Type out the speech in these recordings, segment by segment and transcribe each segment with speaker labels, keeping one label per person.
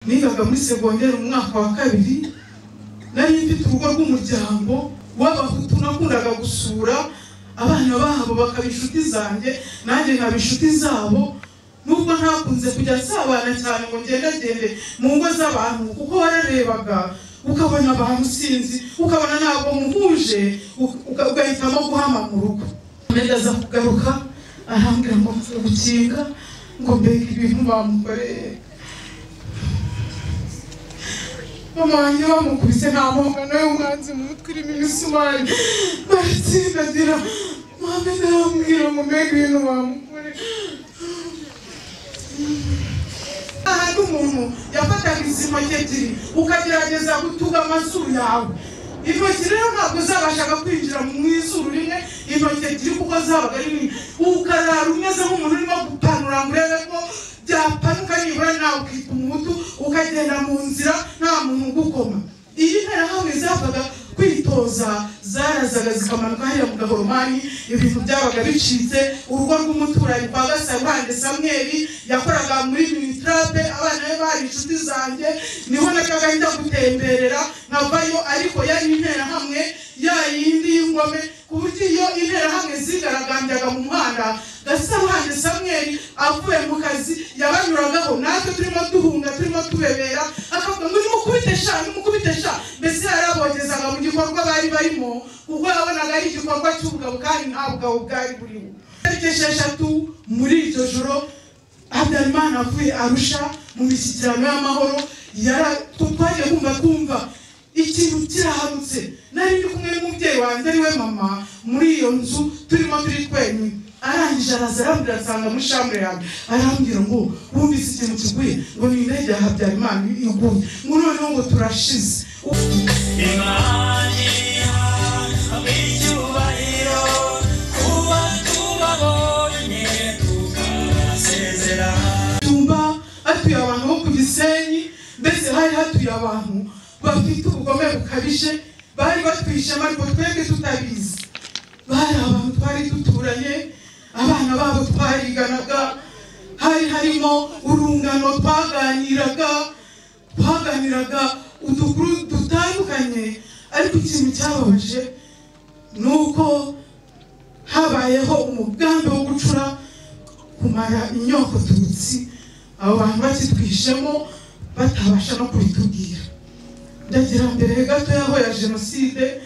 Speaker 1: nigaga muri segonderi mu mwaka wa kabiri nari mfite urugo rw'umuryango w'abahutu nakundaga gusura abana babo bakaba inshuti zanjye nanjye nkaba inshuti zabo nubwo ntakunze kujya nsabana cyane ngo ngendagende mu ngo z'abantu kuko wararebaga ukabona abantu sinzi ukabona ntabwo muhuje uka- ugahitamo guhama mu rugo Ahmed aza kugaruka arambwira ngo mvuye gukinga ngo mbega ibintu bamukoreye mama wanjye bamukubise nta mpongano y'umwanzi mu mutwe urimo imisumari baratsindagira Mohamed arambwira ngo mbega ibintu bamukoreye ahantu umuntu yafataga izi ntoki ebyiri ukagerageza gutuga amazuru yawe intoki rero ntabwo zabashaga kwinjira mu izuru rimwe intoki ebyiri kuko zabaga ari nini ukarara umeze nk'umuntu urimo gupanura ngo urebe ko byapanuka nibura nawe ukita umuhutu ukagenda mu nzira nta muntu ugukoma iyi nterahamwe zapfaga kwitoza zarazaga zikamanuka hariya mu gahoromani ibintu byabaga bicitse urugo rw'umuturanyi kwa gasabande samweli yakoraga muri minitarabe abana be bari inshuti zanjye niho najyaga njya gutemberera nkavayo ariko yari interahamwe ya yindi y'ingome ku buryo iyo interahamwe zigaragambyaga mu muhanda gasabande samweli avuye mu kazi yabanyuragaho natwe turimo duhunga turimo tubebera akavuga ngo nimukubite sha nimukubite sha mbese yarabogezaga mu gikorwa bari barimo kuko yabonaga ari igikorwa cy'ubugabo kandi nta bugabo bwari buriho tariki esheshatu muri iryo joro habyarimana avuye arusha mu mishyikirano y'amahoro yara- tw- twagiye kumva twumva ikintu kiraharutse nari ndi kumwe n'umubyeyi wanjye ariwe mama muri iyo nzu turimo turi twenyine arangije araza arambwira asanga muri shambure yanjye arambwira ngo wumvise ikintu kiguye ngo ni indege ya habyarimana iguye ngo noneho ngo turashize
Speaker 2: Imana icyubahiro kuba tubabonye tukabasezera
Speaker 1: cyumba hatuye abantu bo ku gisenyi mbese hari hatuye abantu bafite ubugome bukabije bari batwishe ishema ariko twebwe tutabizi bari abantu twari duturanye abana babo twariganaga hari harimo urungano twaganiraga twaganiraga udukuru dutandukanye ariko ikintu cyababaje ni uko habayeho umugambi wo gucura kumara inyoko tutsi abo bantu bakitwishemo batabasha no kubitubwira ndagera mbere gato y'aho ya jenoside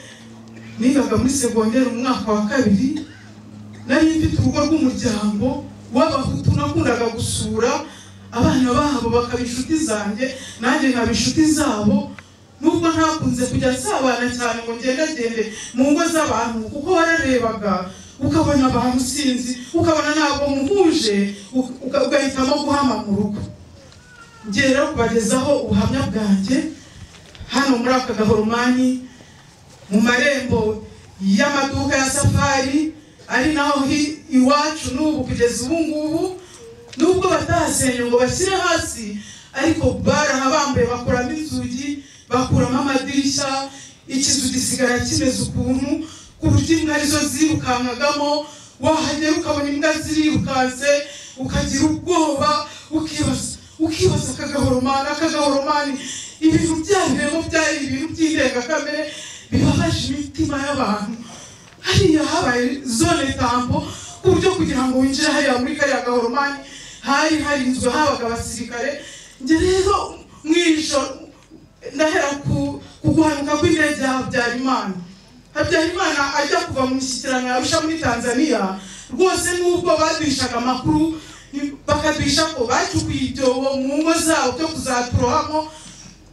Speaker 1: nigaga muri segonderi mu mwaka wa kabiri nari mfite urugo rw'umuryango w'abahutu nakundaga gusura abana babo bakaba inshuti zanjye nanjye nkaba inshuti zabo nubwo ntakunze kujya nsabana cyane ngo ngendagende mu ngo z'abantu kuko wararebaga ukabona abantu sinzi ukabona ntabwo muhuje uka- uka- ugahitamo guhama mu rugo ngiye rero kubagezaho ubuhamya bwanjye hano muri aka gahoromani mu marembo y'amaduka ya safari ari naho hi- iwacu n'ubu kugeza ubu ngubu nubwo batahasenye ngo bashyire hasi ariko barahabambuye bakuramo inzugi bakuramo amadirishya ikizu gisigara kimeze ukuntu ku buryo imbwa arizo zirukankagamo wahagera ukabona imbwa zirirukanse ukagira ubwoba ukibaza ukibaza akagahoromani akagahoromani ibintu byabiremo byari ibintu by'indengakamere bibabaje imitima y'abantu hariya habaye zone tambo ku buryo kugira ngo winjire hariya muri kariya gahoromani hari harinzwe habaga abasirikare njye rero mu ijoro ndahera ku ku guhanuka kw'indege ya habyarimana habyarimana ajya kuva mu mishyikirano yarusha muri tanzania rwose n'ubwo baduhishaga amakuru ni- bakaduhisha ko bacukuye ibyobo mu ngo zabo byo kuzaturohamo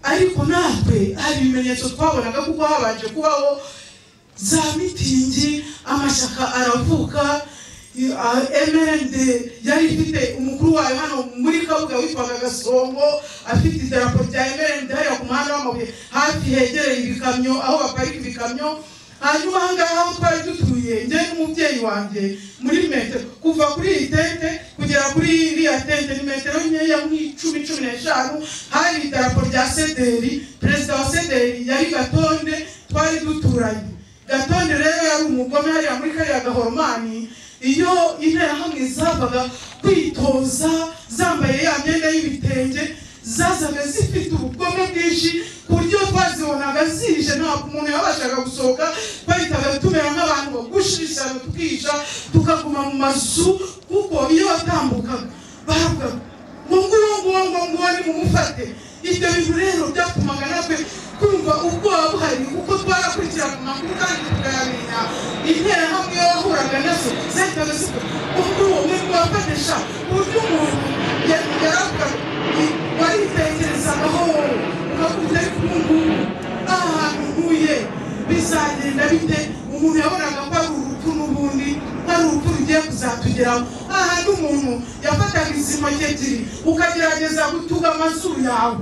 Speaker 1: ariko natwe hari ibimenyetso twabonaga kuko habanje kubaho za mitingi amashyaka aravuka mrd yari ifite umukuru wayo hano muri kabuga witwaga gasongo afite idarapo rya mrd hariya ku muhanda w'amabuye hafi hegereye ibikamyo aho baparika ibikamyo hanyuma aha ngaha aho twari dutuye njye n'umubyeyi wanjye muri metero kuva kuri iyi tente kugera kuri iriya tente ni metero nkeya nk'icumi cumi n'eshanu hari idarapo rya sederi perezida wa sederi yari gatonde twari duturanye gatonde rero yari umugome hariya muri kariya gahoromani iyo interahamwe zabaga kwitoza zambaye ya myenda y'ibitenge zazaga zifite ubugome bwinshi ku buryo twazibonaga zije ntabwo umuntu yabashaga gusohoka bahitaga tumera nk'abantu bagushishana tukisha tukaguma mu mazu kuko iyo watambukaga bahabwaga ngo nguwo nguwo ngo nguwo nimumufate ibyo bintu rero byatumaga natwe kumva ubwoba buhari kuko twarakurikiraga amakuru kandi tukayarinda interahamwe yahuraga nazo zahitaga zikora ubwo uwo muri kubafatisha uburyo umuntu yari- yaravuga i- waritekerezagaho wowe ukavuga ariko ubu ngubu aha hantu ntuye bizagenda bite umuntu yabonaga ko ari urupfu n'ubundi hari urupfu rugiye kuzatugeraho aha n'umuntu yafataga izi ntoki ebyiri ukagerageza gutuga amazuru yawe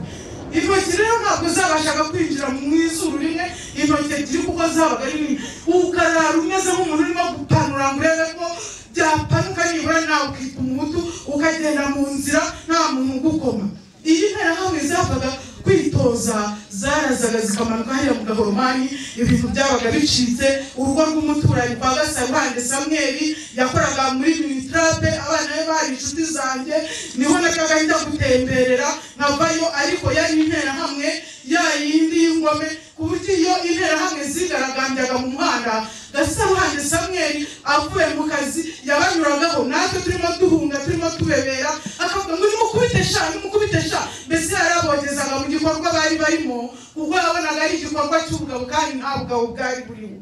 Speaker 1: intoki rero ntabwo zabashaga kwinjira mu izuru rimwe intoki ebyiri kuko zabaga ari nini ukarara umeze nk'umuntu urimo gupanura ngo urebe ko byapanuka nibura nawe ukita umutu ukagenda mu nzira nta muntu ugukoma iyi nterahamwe zapfaga kwitoza zarazaga zikamanuka hariya mu gahoromani ibintu byabaga bicitse urugo rw'umuturanyi kwa gasabande samweli yakoraga muri minitarape abana be bari inshuti zanjye niho najyaga njya gutemberera nkavayo ariko yari interahamwe ya yindi y'ingome ku buryo iyo interahamwe zigaragambyaga mu muhanda gasabande samweli avuye mu kazi yabanyuragaho natwe turimo duhunga turimo tubebera akavuga ngo nimukubitesha nimukubitesha mbese yarabogezaga mu gikorwa bari barimo ubwo yabonaga ari igikorwa cy'ubugabo kandi nta bugabo bwari buriho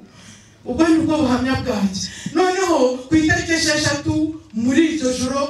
Speaker 1: ubwo ni bwo buhamya bwanjye noneho ku itariki esheshatu muri iryo joro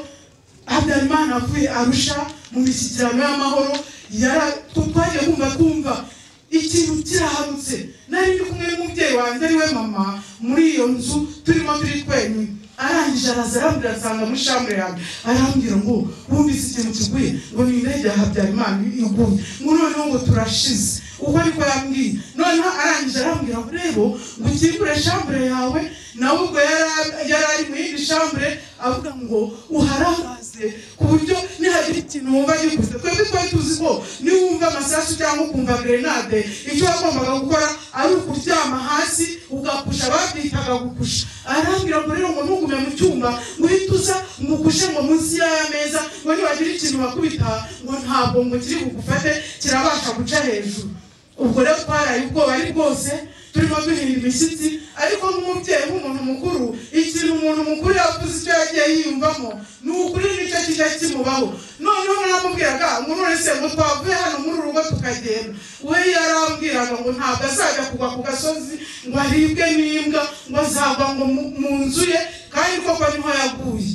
Speaker 1: habyarimana avuye arusha mu mishyikirano y'amahoro yara- twagiye kumva twumva ikintu kiraharutse nari ndi kumwe n'umubyeyi wanjye ariwe mama muri iyo nzu turimo turi twenyine arangije araza arambwira asanga muri shambure yanjye arambwira ngo wumvise ikintu kiguye ngo ni indege ya habyarimana iguye ngo noneho ngo turashize uko niko yambwiye noneho arangije arambwira ngo rero ngo ukingure shambure yawe nawe ubwo yari- yari ari mu yindi shambure avuga ngo uharangaze ku buryo nihagira ikintu wumva gikuze twebwe twari tuzi ko niba wumva amasasu cyangwa ukumva grenade icyo wagombaga gukora ari ukuryama hasi ugapusha babyitaga gupusha arambwira ngo rero ngo ntugume mu cyuma ngo uhite uza ngo ukushe ngo munsi y'aya meza ngo nibagira ikintu bakubita ngo ntabwo ngo kiri bugufate kirabasha guca hejuru ubwo rero twaraye ubwoba ari bwose turimo duhinda imishyitsi ariko nk'umubyeyi nk'umuntu mukuru ikintu umuntu mukuru yavuze icyo yagiye yiyumvamo ni ukuri nicyo kijya kimubaho noneho namubwiraga ngo none se ngo twavuye hano muri uru rugo tukagenda we yarambwiraga ngo ntabwo azajya kugwa ku gasozi ngo aribwe n'imbwa ngo azagwa ngo mu- mu nzu ye kandi koko niho yaguye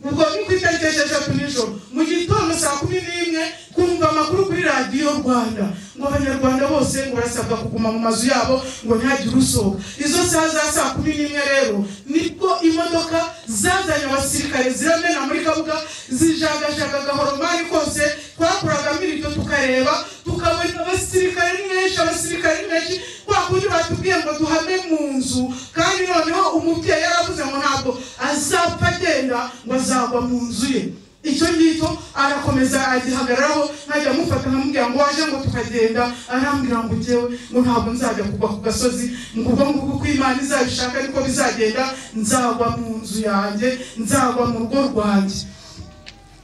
Speaker 1: ubwo ni ku itariki esheshatu nijoro mu gitondo saa kumi n'imwe kumva amakuru kuri radiyo rwanda ngo abanyarwanda bose ngo barasabwa kuguma mu mazu yabo ngo ntihagire usohoka izo saha za saa kumi n'imwe rero nibwo imodoka zazanye abasirikare ziramena muri kabuga zijagajaga agahoromani kose twakuragamo irido tukareba tukabona abasirikare ni benshi abasirikare ni benshi kwa kundi batubwiye ngo duhame mu nzu kandi noneho umubyeyi yaravuze ngo ntabwo azapfa agenda ngo azagwa mu nzu ye icyo ngicyo arakomeza agihagararaho nkajya amufata nkamubwira ngo waje ngo tukagenda arambwira ngo njyewe ngo ntabwo nzajya kugwa ku gasozi ngo ubwo ngubwo uko imana izabishaka ariko bizagenda nzagwa mu nzu yanjye nzagwa mu rugo rwanjye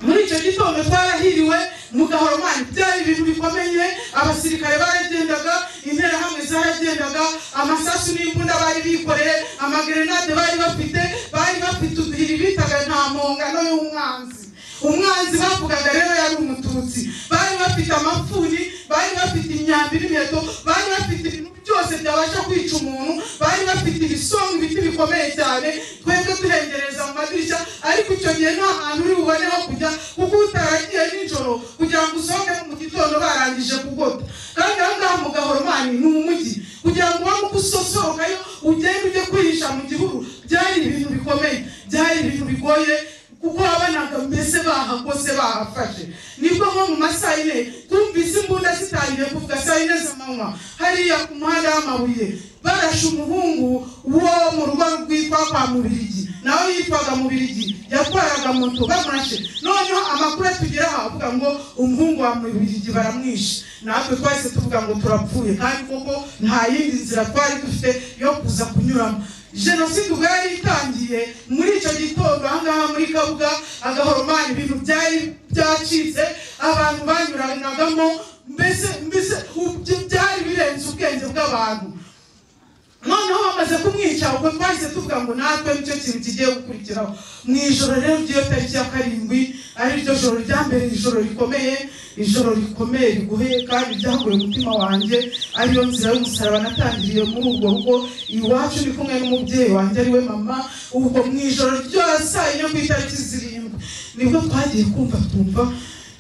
Speaker 1: muri icyo gitondo twarahiriwe mu gahoromani byari ibintu bikomeye abasirikare baragendaga interahamwe zaragendaga amasasu n'imbunda bari bikoreye amagrenade bari bafite bari bafite uduhiri bitaga nta mpongano y'umwanzi umwanzi bavugaga rero yari umututsi bari bafite amapfuni bari bafite imyambi n'imiheto bari bafite ibintu byose byabasha kwica umuntu bari bafite ibisonga ibiti bikomeye cyane twebwe tuhengereza mu madirishya ariko icyo gihe nta hantu uri bubone ho kujya kuko utaragiye nijoro kugira ngo usohoke mu gitondo barangije kugota kandi aha ngaha mu gahoromani ni umujyi kugira ngo ubanguke usosohokayo ugende ujye kwihisha mu gihuru byari ibintu bikomeye byari ibintu bigoye kuko wabonaga mbese bahagose bahafashe nibwo nko mu masaha yine twumvise imbunda zitangiye kuvuga saa yine z'amanywa hariya ku muhanda w'amabuye barashe umuhungu wo mu rugo rwitwa kwa mubirigi nawe yitwaga mubirigi yatwaraga moto bamurashe noneho amakuru atugeraho avuga ngo umuhungu wa mubirigi baramwishe natwe twahise tuvuga ngo turapfuye kandi koko nta yindi nzira twari dufite yo kuza kunyuramo jenoside ubwo yari itangiye muri icyo gitondo ahangaha muri kabuga agahoromani ibintu byari byacitse abantu banyuranagamo mbese mbese ubyo- byari birenze ubwenge bw'abantu noneho bamaze kumwica ubwo twahise tuvuga ngo natwe nicyo kintu kigiye gukurikiraho mu ijoro rero ry'iyo tariki ya karindwi ari ryo joro rya mbere ijoro rikomeye ijoro rikomeye riguheye kandi ryaguye umutima wanjye ariyo nzira y'umusaraba natangiriye muri ubwo rugo iwacu ndi kumwe n'umubyeyi wanjye ariwe mama ubwo mu ijoro ryo saa yine ku itariki zirindwi nibwo twagiye kumva tumva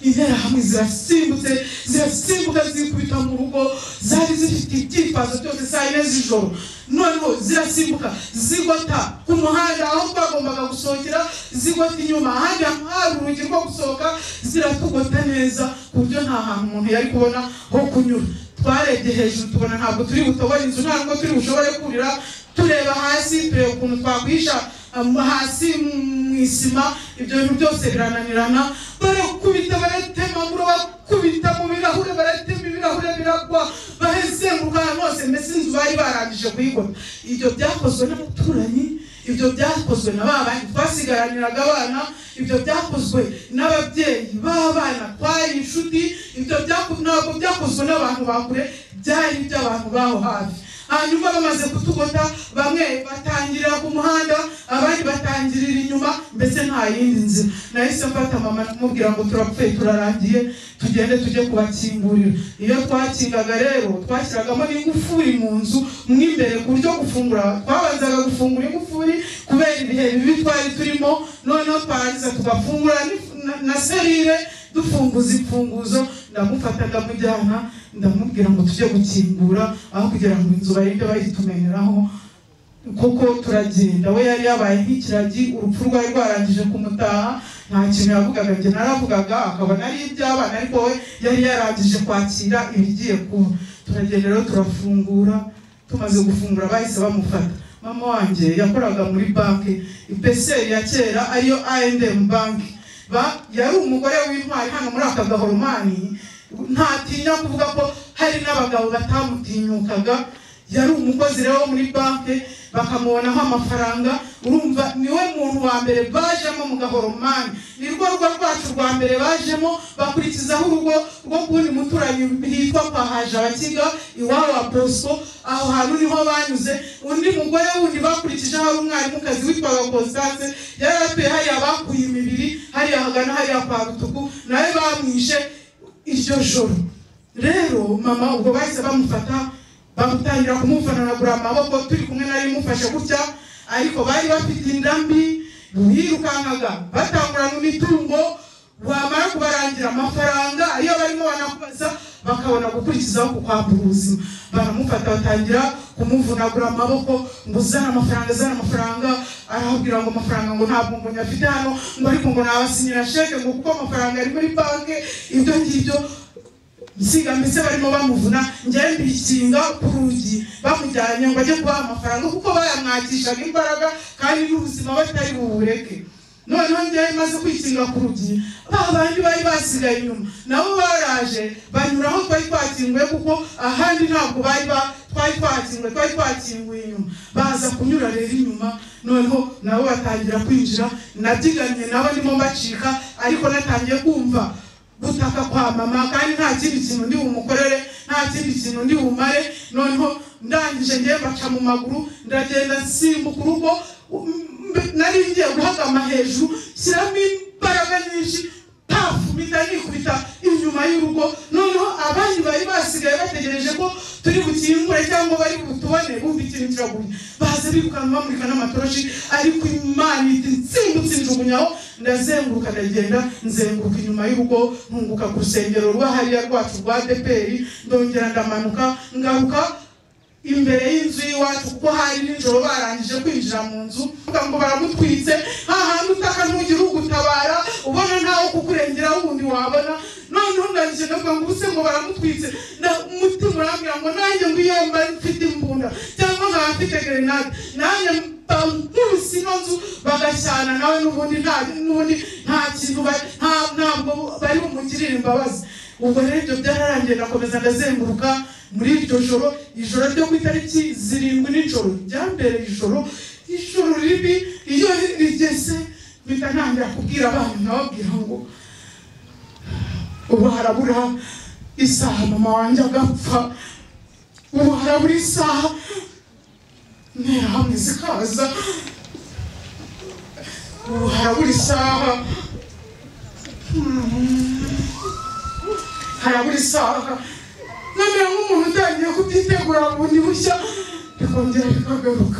Speaker 1: interahamwe zirasimbutse zirasimbuka zikubita mu rugo zari zifite ibyifuzo byose saa yine z'ijoro noneho zirasimbuka zigota ku muhanda aho twagombaga gusohokera zigota inyuma ahandi hantu hari urugi rwo gusohoka ziratugota neza ku buryo nta hantu umuntu yari kubona ho kunyura twarebye hejuru tubona ntabwo turi butobore inzu ntabwo turi bushobore kurira tureba hasi tureba ukuntu twakwisha um, hasi mu isima ibyo bintu byose birananirana barakubita baratema muri bakubita mu birahure baratema ibirahure biragwa bahezenguruka ahantu hose mbese inzu bari barangije kuyigona ibyo byakozwe n'abaturanyi ibyo byakozwe na ba bandi twasigaraniraga abana ibyo byakozwe n'ababyeyi b'abana twari inshuti ibyo byako- ntabwo byakozwe n'abantu ba kure byari iby'abantu baho hafi hanyuma bamaze kutugota bamwe batangirira ku muhanda abandi batangirira inyuma mbese nta yindi nzira nahise mfata mama mubwira ngo turapfuye turarangiye tugende tujye kubakingurira iyo twakingaga rero twashyiragamo n'ingufuri mu nzu mo imbere ku buryo gufungura twabanzaga gufungura ingufuri kubera ibihe bibi twari turimo noneho twarangiza tugafungura n'if- na- na serire dufunguza imfunguzo ndamufata ndamujyana ndamubwira ngo tujye gukingura aho kugira ngo inzu barinde bayitumeneraho kuko turagenda we yari yabaye nk'ikiragi urupfu rwari rwarangije kumutaha nta kintu yavugaga njye naravugaga akabona ari iby'abana ariko we yari yarangije kwakira ibigiye kuba turagenda rero turafungura tumaze gufungura bahise bamufata mama wanjye yakoraga muri banki ipeseri ya kera ariyo A&M banki Ba- yari umugore w'intwari hano muri aka gahoromani ntatinya kuvuga ko hari n'abagabo batamutinyukaga yari umukozi rero wo muri banki bakamubonaho amafaranga urumva niwe muntu wa mbere bajemo mu gahoromani ni rwo rugo rwacu rwa mbere bajemo bakurikizaho urugo rwo kundi muturanyi hitwa kwa hajabakiga iwabo wa bosco aho hantu niho banyuze undi mugore wundi bakurikijeho ari umwarimukazi witwaga constance yari atuye hariya bakuye imibiri hariya hagana hariya kwa rutuku nawe bamwishe iryo joro rero mama ubwo bahise bamufata bamutangira kumufananagura amaboko turi kumwe nari mufashe gutya ariko bari bafite inda mbi birukankaga batangurana imitungo wamara kubarangira amafaranga iyo barimo banakubaza bakabona gukurikizaho kukwambura ubuzima baramufata batangira kumuvunagura amaboko ngo uzane amafaranga uzane amafaranga arababwira ngo amafaranga ngo ntabwo ngo nyafite hano ngo ariko ngo nabasinyira sheke ngo kuko amafaranga ari muri banki ibyo ngibyo nsiga mbese barimo bamuvuna njyewe mbikinga ku rugi bamujyanye ngo ajye kubaha amafaranga kuko bayamwakishaga imbaraga kandi n'ubuzima batari bubureke noneho njyewe maze kwikinga ku rugi ba bandi bari basigaye inyuma nabo baraje banyura aho twari twakinguye kuko ahandi ntabwo bari ba- twari twakinguye twari twakinguye inyuma baza kunyura rero inyuma noneho nabo batangira kwinjira nabyiganye nabo ndimo mbacika ariko natangiye kumva gutaka kwa mama kandi nta kindi kintu ndi bumukorere nta kindi kintu ndi bumare noneho ndangije ngiye baca mu maguru ndagenda nsimbuka urugo mbe- nari ngiye guhagama hejuru shyiramo imbaraga nyinshi pafu mpita nikubita inyuma y'urugo noneho abandi bari basigaye bategereje ko turi bukingure cyangwa bari butubone bumva ikintu kiraguye baza birukanka bamurika n'amatoroshi ariko imana iti nsimbutse njugunyaho ndazenguruka ndagenda nzenguruka inyuma y'urugo ntunguka ku rusengero rwa hariya rwacu rwa deperi ndongera ndamanuka ngaruka imbere y'inzu y'iwacu kuko hari nijoro barangije kwinjira mu nzu bavuga ngo baramutwitse nta hantu utaka ntugire ugutabara ubona ntawe kukurengera wundi wabona noneho ndangije ndavuga ngo ubuse ngo baramutwitse nda- umutima urambwira ngo nanjye ngo iyo mba mfite imbunda cyangwa nkaba mfite gerenade nanjye bankubise ino nzu bagashyana nawe n'ubundi nta n'ubundi nta kintu ba- nta- ntabwo bari bumugirire imbabazi ubwo rero ibyo byararangiye ndakomeza ndazenguruka muri iryo joro ijoro ryo ku itariki zirindwi nijoro rya mbere ijoro ijoro ribi iyo rigeze mpita ntangira kubwira abana nababwira ngo ubu harabura isaha mama wanjye agapfa ubu harabura isaha ntera hamwe zikaza ubu harabura isaha harabura isaha namera nk'umuntu utangiye kubyitegura bundi bushya bikongera bikagaruka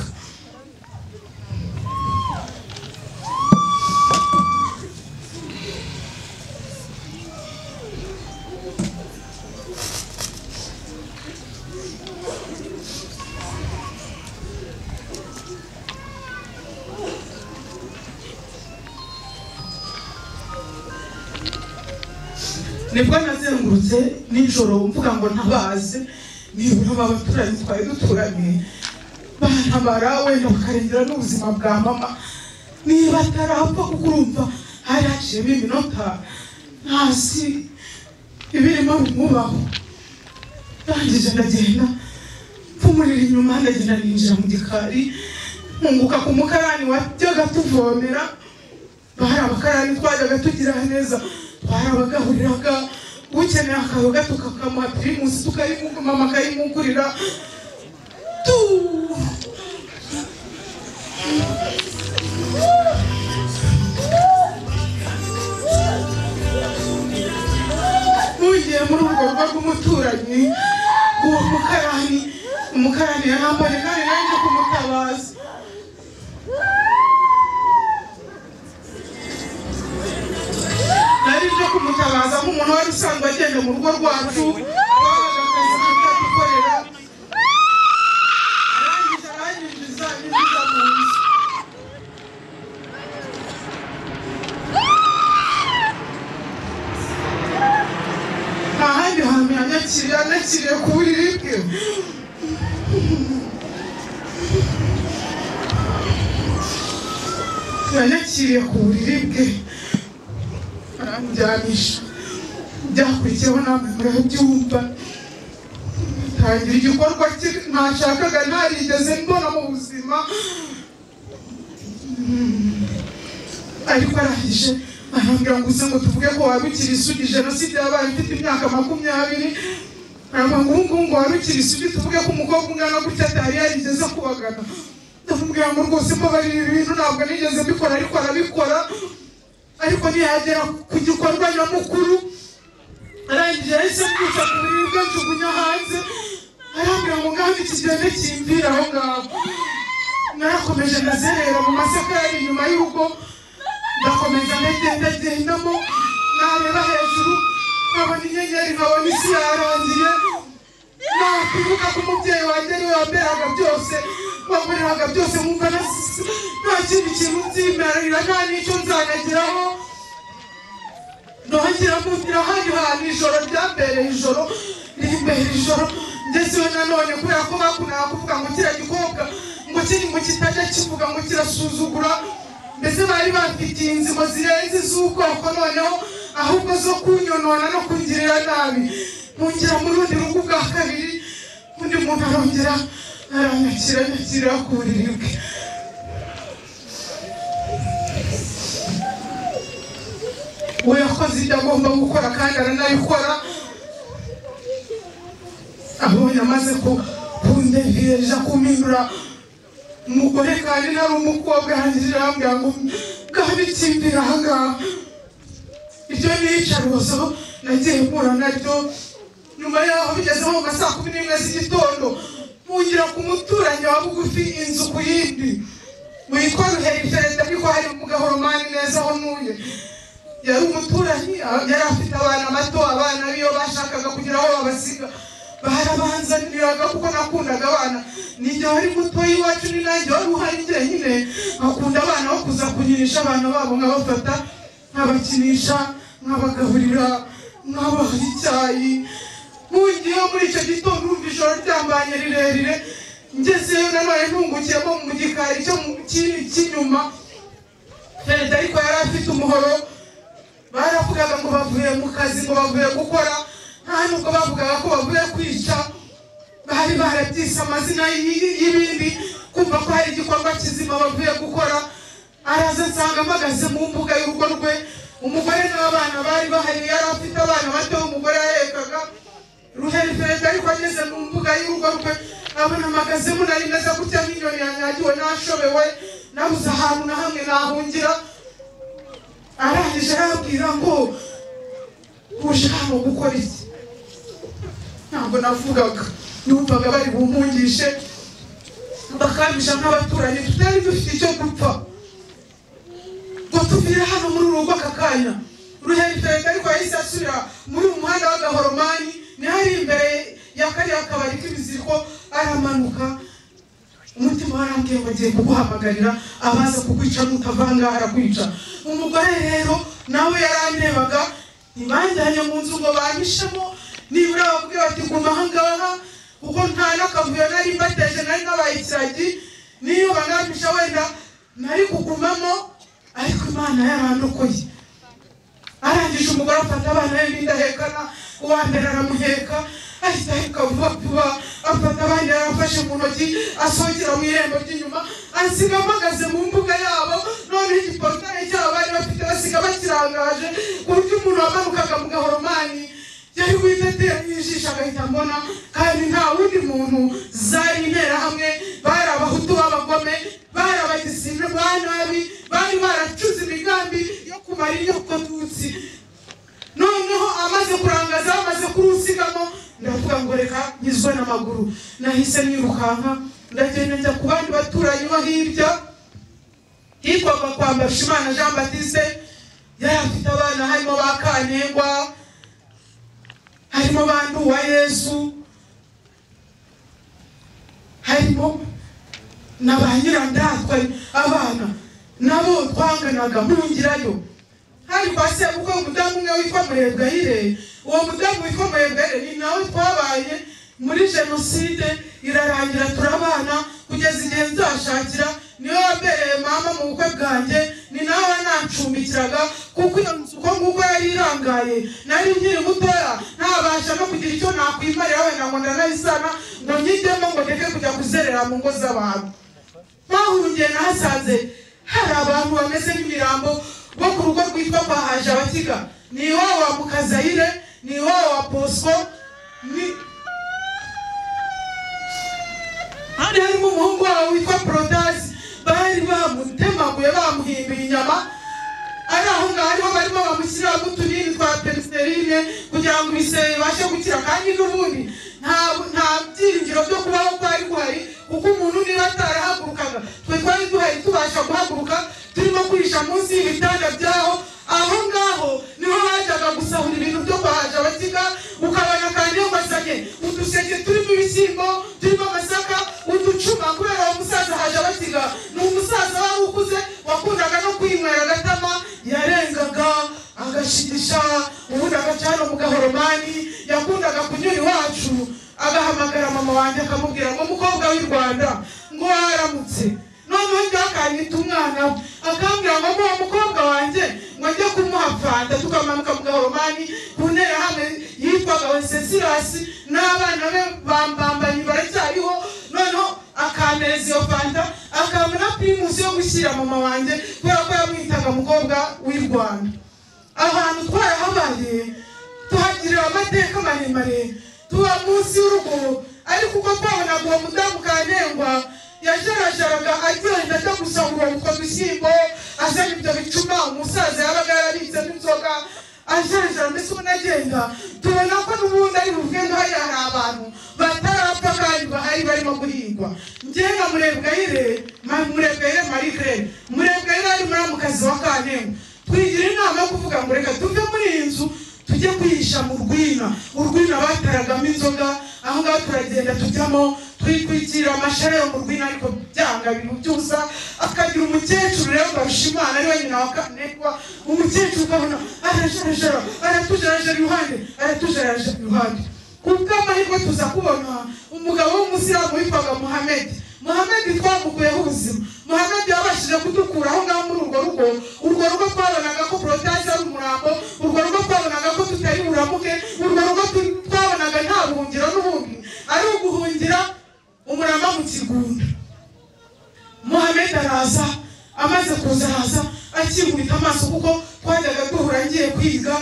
Speaker 1: nibwo nazengurutse nijoro mvuga ngo ntabaze nibura abaturanyi twari duturanye bantabara wenda bakarengera n'ubuzima bwa mama niba atarapfa kuko urumva hari haciyemo iminota hasi ibirimo bimubaho ndangije ndagenda mpfumurira inyuma ndagenda ninjira mu gikari nkunguka ku mukarani wajyaga tuvomera bari abakarani twajyaga tugira neza barabagahuriraga ukeneye akayoga tukakamuha pirimusi tukayimuka mama akayimugurira tu mugiye muri urwo rugo rw'umuturanyi uwo mukarani umukarani yarambaye kandi nanjye kumutabaza nari nje kumutabaza nk'umuntu wari usanzwe agenda mu rugo rwacu twabaga akazi katadukorera arangije aranyinjiza yinjiza mu nzu nta handi hantu yanyakiriye yanakiriye ku buriri bwe yanyakiriye ku buriri bwe aranjyanisha byakurikiyeho namwe murabyumva tangira igikorwa cye ntashakaga ntarigeze mbona mu buzima Mm. ariko arangije arambwira ngo uze ngo tuvuge ko wabikira isugi jenoside yabaye mfite imyaka makumyabiri aramba ngo ubungubu ngo wabikira isugi tuvuge ko umukobwa ungana gutya atari yarigeze kubagana ndamubwira ngo rwose mbabarira ibi bintu ntabwo nigeze mbikora ariko arabikora ariko ntiyagera ku gikorwa nyamukuru arangije yahise mwica ku buriri bwe njugunya hanze arambwira ngo ngaho ikigende kimbwira aho ngaho narakomeje ndazerera mu masaka yari inyuma y'urugo ndakomeza ndagenda gendamo nareba hejuru nkabona inyenyeri nkabona isi yarangiye nakwibuka ko umubyeyi wanjye ariwe wamberaga byose wamburiraga byose nkumva nas- nta kindi kintu nzimerera nta n'icyo nzanageraho nongera kumvira hano hantu ijoro ryambereye ijoro rimbera ijoro ngezeho nanone kubera ko bakundaga kuvuga ngo kiriya gikobwa ngo kiri ngo kitajya kivuga ngo kirasuzugura mbese bari bafitiye inzimo zirenze iz'ubwoko noneho ahubwo zo kunyonona no kungirira nabi mpungera mu rundi rugo ubwa kabiri undi muntu arongera aranyakira anyakira ku buriri bwe we yakoze ibyo agomba gukora kandi aranabikora abonye amaze ku- kundegereja kumpindura umugore kandi nari umukobwa arangije arambwira ngo bwabikimbira ahangaha ibyo ni iyicarubozo nagiye mpura naryo nyuma yaho bigeze nko mu ma saa kumi n'imwe z'igitondo mungira ku muturanyi wa bugufi inzu ku yindi witwa ruheriferente ariko hari mugahoromani neza aho ntuye yari umuturanyi yari afite abana bato abana biyo bashakaga kugira aho babasiga barabanzaniraga kuko nakundaga abana ninjye wari muto y'iwacu ni nanjye wari uhari njyenyine nkakunda abana bo kuza kunyirisha abana babo nkabafata nkabakinisha nkabagaburira nkabaha icyayi nkungiyeho muri icyo gitondo urumva ijoro ryambanye rirerire ngezeyo nanone ntungukiyemo mu gikari cyo mu kindi cy'inyuma perezida ariko yari afite umuhoro baravugaga ngo bavuye mu kazi ngo bavuye gukora nta nubwo bavugaga ko bavuye kwica bari barabyise amazina y'i- y'ibindi kumva ko hari igikorwa kizima bavuye gukora araza nsanga mpagaze mu mbuga y'urugo rwe umugore n'abana bari bahari yari afite abana bato umugore yarekaga ruheriferi ariko ageze mu mbuga y'urugo rwe abona mpagazemo nari meze gutya nk'inyoni yanyagiwe nashobewe nabuze ahantu na hamwe nahungira arangije arabwira ngo uje hano gukora iki ntabwo navugaga numvaga bari bumungishe bakabisha nk'abaturanyi tutari dufite icyo gupfa ngo tuvire hano muri uru rugo aka kanya ruhereferenga ariko yahise asubira muri uyu muhanda w'agahoromani niho ari imbere ya kariya kabari k'ibiziriko aramanuka umutima warambwiye ngo agiye kuguhamagarira abaza kukwica nutavanga arakwica umugore rero nawe yarandebaga ntibanjyanye mu nzu ngo banyishemo nibura bakubwira bati guma ahangaha kuko nta n'akavuyo nari mbateje nari nabaye ikiragi n'iyo bangampisha wenda nari kugumamo ariko imana yarandokoye arangije umugore afata abana be bindahekana uwa mbere aramuheka ahita aheka vuba vuba afata abandi yarafashe mu ntoki asongera mu irembo ry'inyuma asiga amagaze mu mbuga yabo noneho igiporutare cyabo bari bafite basiga bakirangaje ku buryo umuntu wamanukaga mu gahoromani yari witeteye ijisho agahita mbona kandi nta wundi muntu zari interahamwe bari abahutu b'abagome bari abagisine ba nabi bari baracuze imigambi yo kumara inyoko tutsi noneho amaze kurangaza bamaze kurusigamo ndavuga ngo reka nyizwe n'amaguru nahise nirukanka ndagenda njya ku bandi baturanyi bo hirya hitwaga kwa mbarushimana jean batiste yari afite abana harimo ba kantengwa harimo ba nduwa yesu harimo na ba nyirandatwe abana nabo twanganaga mpungirayo hari kwa sebukwe umudamu umwe witwa murebwayire uwo mudamu witwa murebwayire ni nawe twabaye muri jenoside irarangira turabana kugeza igihe nzashakira niwe wabereye mama mu bukwe bwanjye ni nawe wanacumbikiraga kuko iyo nzu uko nguko yari irangaye nari nkiri mutoya ntabasha no kugira icyo nakwimarira wenda ngo ndanayisana ngo nyijyemo ngo ndeke kujya kuzerera mu ngo z'abantu bahungiye nahasanze hari abantu bameze nk'imirambo bo ku rugo rwitwa kwa haje abakiga ni iwabo wa mukazayire ni iwabo wa posco ni hano harimo umuhungu wabo witwa protasi bari bamutemaguye bamuhimbiye inyama ari aho ngaho ariho barimo bamushyiriraho utunini twa peniserine kugira ngo ibisebe bibashe gukira kandi n'ubundi nta nta byiringiro byo kubaho kwari guhari kuko umuntu niba atarahagurukaga twe twari duhari tubasha guhaguruka turimo kwihisha munsi y'ibitanda byaho aho ngaho niho hajyaga gusahura ibintu byo kwahaje abakiga ukabona kandi yambazanye uduseke turimo ibishyimbo turimo amasaka uducuma kubera uwo musaza haje abakiga ni umusaza wari ukuze wakundaga no kwinywera agatama yarengaga agashigisha ubundi agacana mu gahoromani yakundaga kunyura iwacu agahamagara mama wanjye akamubwira ngo mukobwa w'i rwanda ngo waramutse noneho ngaho akanyita umwana we akambwira ngo muwo mukobwa wanjye ngo njye kumuha fanta tukamanuka mu gahoromani ku nterahamwe yitwaga wencesirasi n'abana be bambambanyi baracyariho noneho akampereza iyo fanta akabona pirimusi yo gushyira mama wanjye kubera ko yamwitaga mukobwa w'i rwanda ahantu twarahabaye tuhagirira amateka maremare tuba munsi y'urugo ariko uko twabonaga uwo mudamu kantengwa yajarajaraga agenda ajya gusahura utwo dushyimbo azana ibyo bicuma umusaza yabaga yarabitsemo inzoga ajarajara mbese ubona agenda tubona ko n'ubundi ari buvuge ngo hariya hari abantu batarapfa kandi bahari barimo guhingwa njyewe na murebwayire murebwayire marike murebwayire ari muramukazi wa kantengwa twigira inama yo kuvuga ngo reka tuve muri iyi nzu tujye kwihisha mu rwina urwina bataragamo inzoga aho ngaho turagenda tujyamo twitwikira amashara yo mu rwina ariko byanga ibintu byusa akagira umukecuru rero barushimana ari we nyina wa kanekwa umukecuru ukabona arajarajara aratujarajara iruhande aratujarajara iruhande ku bw'amahirwe tuza kubona umugabo w'umusilamu witwaga muhamedi muhamedi twamukuyeho ubuzima muhamedi yabashije kudukura aho ngaho muri urwo rugo urwo rugo twabonaga ko porotasi ari umurambo urwo rugo twabonaga ko tutari buramuke urwo rugo tu- twabonaga nta buhungiro n'ubundi ari uguhungira umurama mu kigunda akubita amaso kuko twajyaga duhura ngiye kwiga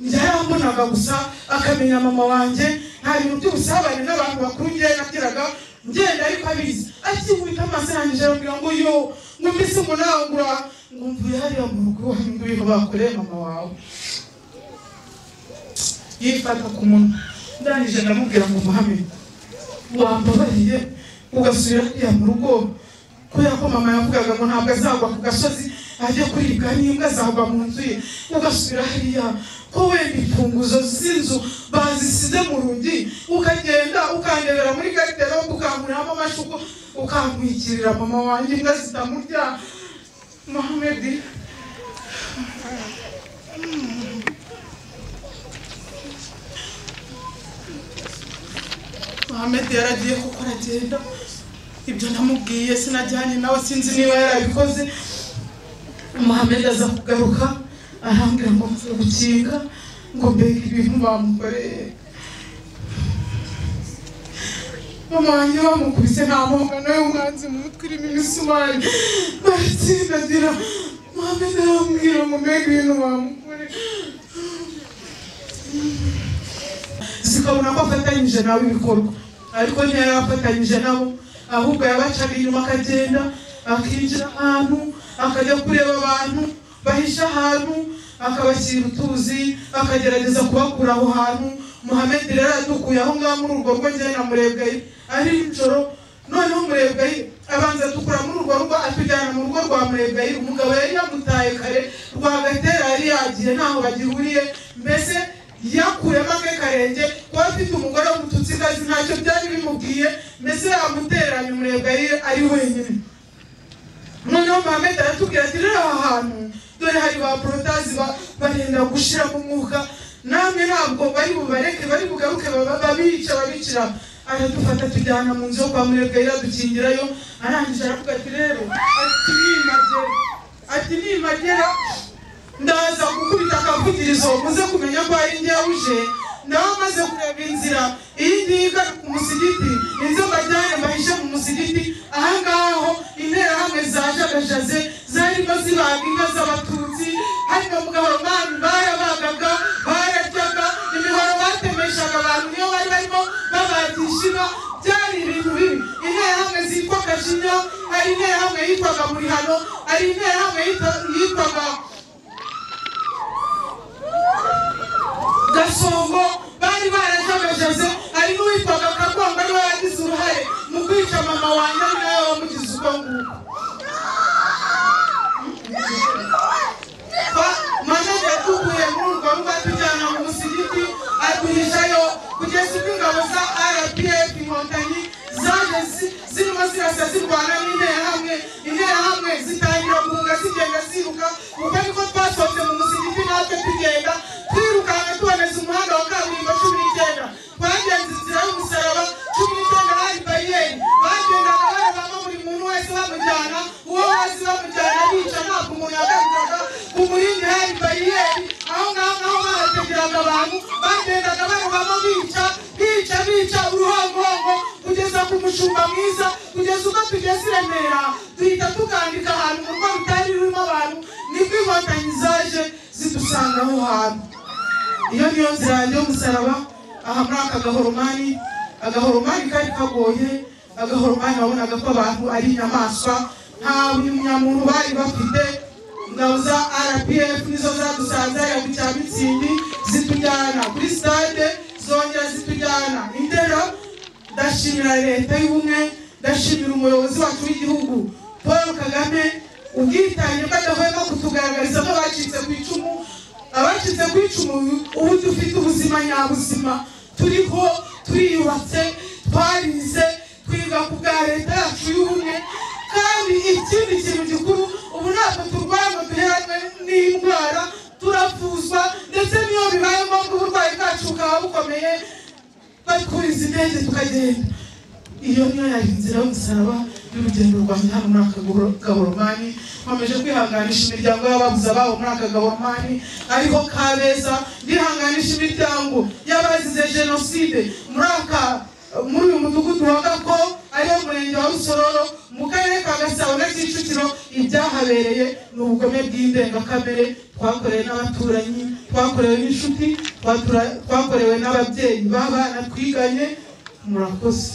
Speaker 1: yarambonaga gusa akamenya mama wanjye nta bintu by'ubusabane n'abantu bakuru ngewe nabwiraga ngenda ariko abizi akikubita amaso arangije arambwira ngo yo ngo mbese ngo nawe ngura ngo mvuye hariya mu rugo hari ibintu bakoreye mama wawe yifata ku munwa ndangije ndamubwira ngo muhame wambabariye ugasubira hariya mu rugo kubera ko mama yavugaga ngo ntabwo azagwa ku gasozi ajya kuribwa n'imbwa zagwa mu nzu ye ugasubira hariya ko wenda imfunguzo z'inzu bazisize mu rugi ukagenda ukandebera muri gatero ukankuriramo amashuko ukankwikiririra mama wanjye imbwa zitamurya muhamedi muhamedi yaragiye kuko aragenda ibyo namubwiye sinajyanye nawe sinzi niba yarabikoze muhamedi aza kugaruka arambwira ngo mvuye gukinga ngo mbega ibintu bamukoreye mama wanjye bamukubise nta mpongano y'umwanzi mu mutwe irimo imisumari baratsindagira muhamedi arambwira ngo mbega ibintu bamukoreye zikabona ko afatanyije nabo ibikorwa ariko ntiyari afatanyije nabo ahubwo yabacaga inyuma akagenda akinjira ahantu akajya kureba abantu bahisha ahantu akabashyira utuzi akagerageza kubakura aho hantu muhamedi rero adukuye aho ngaho muri urwo rugo njyewe na murebwayi ari nijoro noneho murebwayi abanza dukura muri urwo rugo atujyana mu rugo rwa murebwayi umugabo yari yamutaye kare rwagatera yari yagiye ntaho bagihuriye mbese yakuyemo ake karenge kuba afite umugore w'umututsikazi ntacyo byari bimubwiye mbese yamutereranya umurebwayi ari wenyine noneho muhammed aratubwira ati rero aha hantu dore hari ba porotazi ba- barenda gushira mu mwuka namwe ntabwo bari bubareke bari bugaruke baba- babica babicira aradufata tujyana mu nzu yo kwa murebwe adukingirayo arangije aravuga ati rero ati nimagera ati nimagera ndaza gukubita akavugirizo muze kumenya ko ari njye uje nawe amaze kureba inzira iyi ngiyi igana ku musigiti inzoga ryari mbahishe mu musigiti ahangaho interahamwe zajagajaze zarimo zibaga inka z'abatutsi harimo mugabamani barabagaga bararyaga imihoro batemeshaga abantu niyo bari barimo babagisha inka byari ibintu bibi interahamwe zitwa kajinya hari interahamwe yitwaga murihano hari interahamwe yita- yitwaga gasongo bari barajagajaze hari n'uwitwaga kagongo ariwe yagize uruhare mu kwica mama wanjye ari nawe wamugize uko nguko manege yatukuye muri urwo rugo atujyana mu musigiti aduhishayo kugeza ubwo ingabo za rpf inkotanyi zaje zi- zirimo zirasa zirwana n'interahamwe interahamwe zitangira guhunga zigenda ziruka uko niko twasohotse mu musigiti natwe tugenda twirukanka tuboneza umuhanda wa kaburimbo cumi n'icyenda twagenze inzira y'umusaraba cumi n'icyenda hari bariyeri bagendaga barebamo buri muntu wese bamujyana uwo wese bamujyana bica ntabwo umuntu yagarukaga ku murindi hari bariyeri aho ngaho naho bahategeraga abantu bagendaga barebamo bica bica bica uruhongohongo kugeza ku mushumba mwiza kugeza ubwo tugeze i remera duhita tukandika ahantu mu rugo rutari rurimo abantu nibwo inkotanyi zaje zidusanga aho hantu iyo niyo nzira yanjye y'umusaraba aha muri aka gahoromani agahoromani kari kagoye agahoromani wabonaga ko abantu ari inyamaswa nta bunyamuntu bari bafite ingabo za rpf nizo zadusanze hariya ku cya mitsingi zitujyana kuri stade zongera zitujyana indera ndashimira leta y'ubumwe ndashimira umuyobozi wacu w'igihugu paul kagame ubwitange badahwema kutugaragariza ko bacitse ku icumu abacitse ku icumu ubu dufite ubuzima nyabuzima turiho turiyubatse twarize twiga ku bwa leta yacu y'ubumwe kandi ikindi kintu gikuru ubu ntabwo turwaye ngo duheranwe n'indwara turavuzwa ndetse n'iyo bibaye ngombwa uburwayi bwacu bukaba bukomeye batwuriza indege tukagenda iyo niyo yari inzira y'umusaraba y'urugendo rwanjye hano muri aka gahoro- gahoromani nkomeje kwihanganisha imiryango y'ababuze ababo muri aka gahoromani ariko kabeza ndihanganisha imiryango y'abazize jenoside muri aka muri uyu mudugudu wa gako ariwo murenge wa rusororo mu karere ka ka gasabo na kicukiro ibyahabereye ni ubugome bw'indengakamere twakorewe n'abaturanyi twakorewe n'inshuti twatura- twakorewe n'ababyeyi b'abana twiganye murakoze